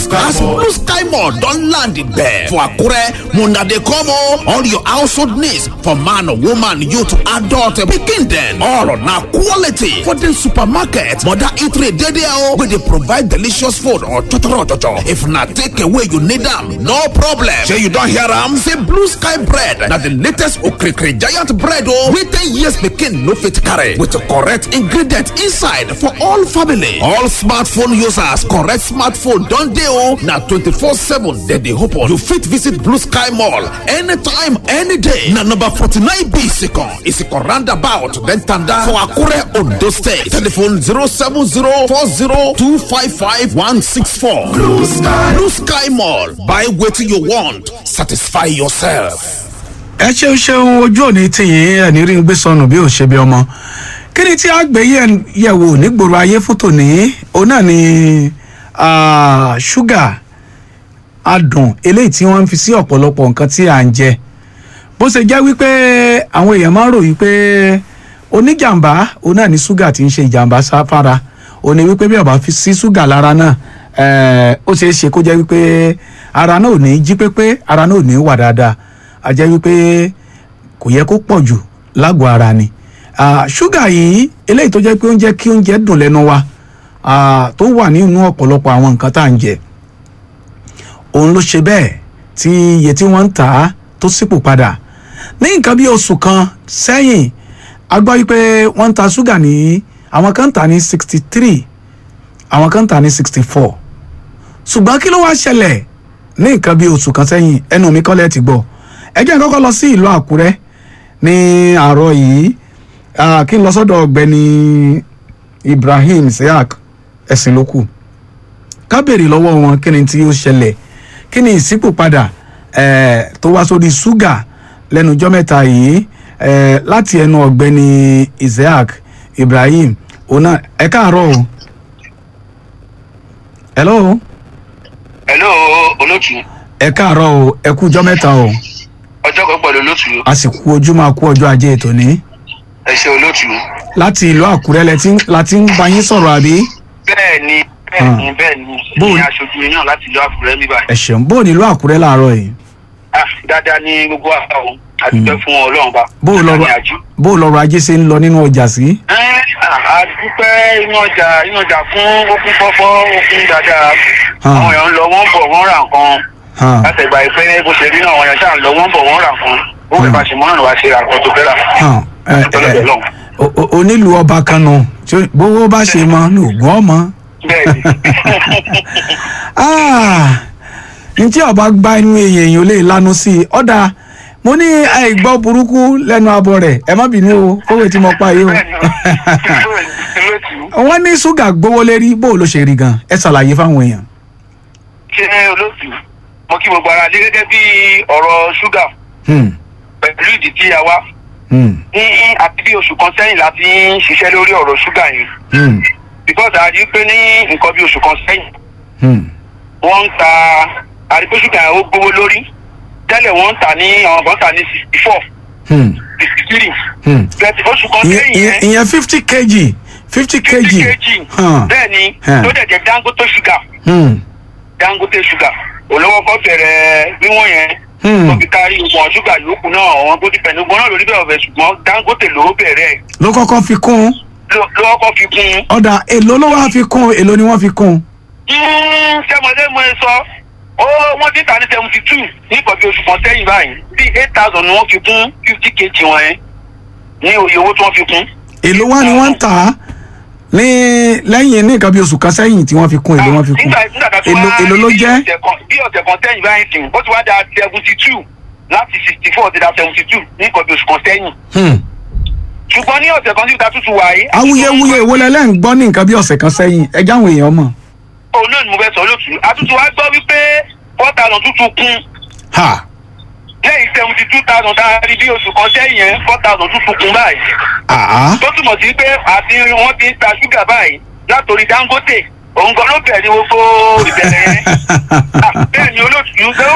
Sky as Mall. blue sky mall don land there for akure una dey come o all your household needs for man woman youth adult pikin dem all na quality for the supermarket mother eatery dey there o wey dey provide delicious food or chochoro chocho if na take away you need am no problem shey you don hear am say blue sky bread na the latest okrikiri giant bread o wey ten years pikin no fit carry with correct ingredient inside for all family all smartphone users correct smartphone don dey o na twenty-four seven dem dey open you fit visit blue sky mall anytime any day na number forty-nine b isikan isikan roundabout then tanda for akure ondo state telephone zero seven zero four zero two five five one six four blue sky blue sky mall buy wetin you want satisfy yourself. ẹ ṣeun ṣeun ojú òní tìyín ẹni rí ń gbé sọnù bí ò ṣe bí ọmọ kí ni tí a gbé yẹ̀- yẹ̀wò nígboro ayé fún tòní òun náà ni ah, ṣúgà adùn eléyìí tí wọ́n ń fi sí ọ̀pọ̀lọpọ̀ nǹkan tí à ń jẹ bó ṣe jẹ́ wípé àwọn èèyàn máa ń ròyìn pé oníjàmbá òun náà ní ṣúgà tí ń ṣe ìjàmbá sáfara òun ni wípé bí ó bá fi sí ṣúgà lára náà eh, ó ṣeé ṣe kó jẹ́ wípé ara náà ò ní jí pépé ara náà ò ní wà dáadáa a jẹ́ wípé kò yẹ kó pọ̀ jù lágọ̀ọ́ ara ni Ah, ṣúgà yìí eléyìí tó jẹ́ pé ó ń jẹ́ kí oúnjẹ dùn lẹ́nu wa ah, tó wà nínú ọ̀pọ̀lọpọ̀ àwọn nǹkan tá à ń jẹ òun ló ṣe bẹ́ẹ̀ tí iye tí wọ́n ń tà á tó sípò padà ní nǹkan bí oṣù kan sẹ́yìn a gbọ́ wípé wọ́n ń ta ṣúgà ní àwọn kan ń tà ní sixty three àwọn kan ń tà ní sixty four ṣùgbọ́n kí ló wá ṣẹlẹ̀ ní nǹkan bí oṣù kan sẹ́yìn ẹnu mi kọ́lẹ̀ ti gbọ́ ẹ jẹ́ n kọ́kọ́ lọ sí ìlú àkúrẹ́ ní àárọ̀ yìí ah, kí n lọ sọ́dọ̀ ọ̀gbẹ́ni ibrahim siak ẹ̀sìn ló kù ká béèrè lọ́wọ́ wọn kí ni tí ó ṣẹlẹ̀ kí ni ìṣípòpadà eh, tó wá sórí ṣúgà lẹ́nu ọjọ́ mẹ́ta yìí eh, láti ẹnu ọ̀gbẹ́ni isaac ibrahim ọ̀nà ẹ káàárọ̀ o. hello hello olótù ẹ káàárọ̀ o ẹ kú ọjọ́ mẹ́ta o ọjọ́ kan pẹ̀lú olótù a sì kú ojú máa kú ọjọ́ ajé ètò ní. ẹ ṣe olótù. láti ìlú àkúrẹ́ lẹ ti ń- la ti ń bá yín sọ̀rọ̀ àbí. bẹ́ẹ̀ ni bẹ́ẹ̀ ni bẹ́ẹ̀ ni Bó- ní aṣojú yín náà láti ìlú àkùrẹ́ níbà. ẹ ṣeun bó o nílùú àkúrẹ́ láàárọ̀ yìí. ah dáadáa ní gbogbo àgbà o àdúpẹ́ fún ọlọ́run bá. bó o lọ́rọ̀ Dáadáa ní àjú. bó o lọ́rọ̀ ajé ṣe ń lọ nínú ọjà sí. ẹ àdúpẹ́ inú ọjà inú ọjà fún okun fọ́fọ́ okun dáadáa Ah. àwọn èèyàn ń lọ wọ́n ń bọ̀ wọ́n rà nǹkan Hàn, láti ìgbà ìpẹ́ bó ṣe rí náà àwọn èèyàn ṣáà ń lọ wọ́n ń bọ̀ wọ́n rà nǹkan ó fẹ́ bá ṣe mọ́ràn wá ṣe àkọ́ tó fẹ́ rà. hàn, ẹ, Tọ́lọ́dọ̀ ẹ, lọ́hùn. o- o- onílùú ọba kan nù tí ó- bówó bá ṣe mọ ní ògùn ọmọ. bẹ́ẹ̀ ni ntí ọba gba inú èèyàn ò lè lanu sí i ọ̀dà mo ní àìgbọ́ burúkú lẹ́nu abọ́ rẹ̀ ẹ má bínú o kówé tí mo pa yìí o. bẹ́ẹ̀ ni olótù. wọ́n ní ṣúgà gbówó lérí bó o ló ṣe rí gan ẹ ṣàlàyé fáwọn èèyàn. ṣé olóòtú mo kí gbogbo ara lé gẹ́gẹ́ bí ọ̀rọ̀ ṣúgà Hmm, pẹ̀lú ìdí tí a wá hmm, ní àti bí oṣù kan sẹ́yìn la fi ń ṣiṣẹ́ lórí ọ̀rọ̀ ṣúgà yìí hmm, because a rí i pé ní nǹkan bí oṣù kan sẹ́yìn hmm, wọ́n ń ta a rí i pé ṣúgà yẹn ó gbówó lórí tẹ́lẹ̀ wọ́n ń tà ní àwọn kan tà ní sixty four hmm, sixty three hmm. bẹ́ẹ̀ oṣù kan ìyẹn sẹ́yìn ìyẹn- yẹn ìyẹn fifty kg fifty kg. fifty kg Hàn, bẹ́ẹ̀ ni Hàn. tó dẹ̀ jẹ́ dangote ṣúgà hmm, dangote ṣúgà olówó kọ́ bẹ̀rẹ̀ wíwọ̀n yẹn Hmm. tó fi kárí ìwọ̀n ṣúgà yòókù náà àwọn tó ti pẹ̀lú gbọ́n náà lórí bẹ́ẹ̀ ọ̀fẹ́ ṣùgbọ́n dangote ló bẹ̀rẹ̀ ló kọ́kọ́ fi kún un ló- ló kọ́kọ́ fi kún un. ọ̀dà èlò ló wá fi kún un èlò ni wọ́n fi kún un. sẹ́mọ̀lé mo ń sọ ó wọ́n ti tà ní seventy two ní ìkọ̀ bí oṣù kan sẹ́yìn báyìí bí eight thousand ni wọ́n fi kún fifty kg wọn yẹn ní òye owó tí wọ́n fi kún. èlò wá ni wọ́n ń tà á ní lẹ́yìn ní nǹkan bí oṣù kan sẹ́yìn tí wọ́n fi kún èlò wọ́n fi kún nígbà nígbà tá a fi èlò wá èlò ló bí jẹ́ ọ̀sẹ̀ kan- bí ọ̀sẹ̀ kan sẹ́yìn báyìí sìn ó ti wá da seventy two láti sixty four ti da seventy two ní ìkọ̀ bí oṣù kan sẹ́yìn Hmm. ṣùgbọ́n ní ọ̀sẹ̀ kan níbi tútù wáyé. awuyewuye èwo lẹ́lẹ́ ń gbọ́ ní nǹkan bí ọ̀sẹ̀ kan sẹ́yìn ẹ jáwọn èèyàn mọ̀. òun náà ni mo fẹ́ sọ lótú àtútù wá gbọ́ wípé four thousand tuntun kún ha lẹ́yìn seventy two thousand tá a rí bí oṣù kan sẹ́yìn yẹn four thousand tuntun kún báyìí. àá tó túmọ̀ sí pé àti wọ́n ti ń ta ṣúgà báyìí látòrí dangote òun gan ló bẹ̀rẹ̀ ní gbogbo ìbẹ̀rẹ̀ yẹn. Ah, bẹ́ẹ̀ ni olóòtú